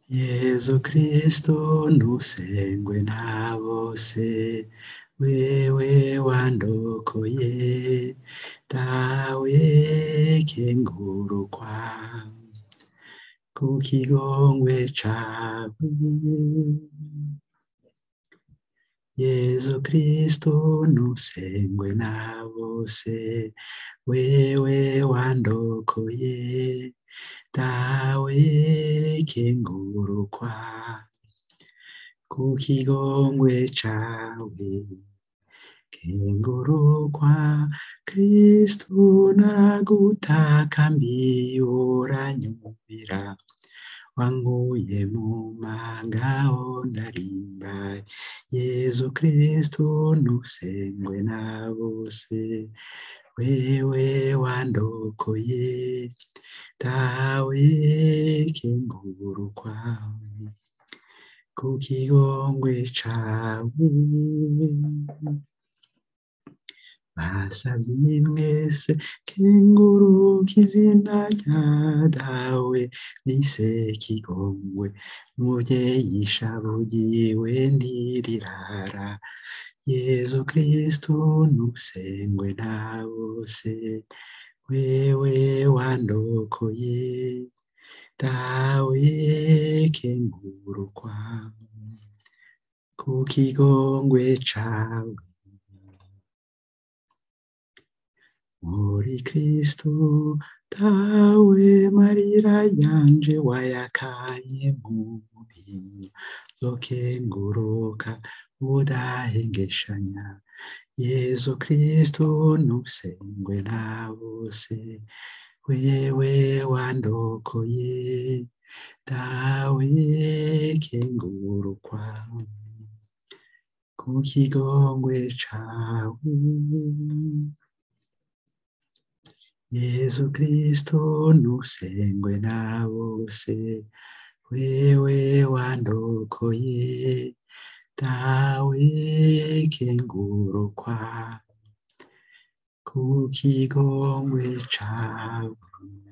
yezu kristo ntusengwe na bose wewe wandokoye dawe kengurukwa ku kigongwe cawe yezu kristo ntusengwe na bose wewe wandokoye dawe kengurukwa ku kigongwe cawe kengurukwa kristu nagutakambiye uranyumvira wankuye mu mangaho ndarimbaye yezu kristu ntusengwe na bose wewe wandokoye dawe kengurukwa ku kigongwe cawe basavye mwese kenguruka izina rya dawe nise kigongwe muvyeyi shabugiwe ntirirara yezu kristu ntusengwe na bose wewe wandokoye dawe kengurukwa ku kigongwe cawe muri kristu dawe marira yanje wayakanye mu bintu zokenguruka udahengeshanya yezu kristu ntusengwe na bose wewe wandokoye dawe kengurukwa ku kigongwe cawe yezu kristo ntusengwe na bose wewe wandokoye dawe kengurukwa ku kigongwe cawe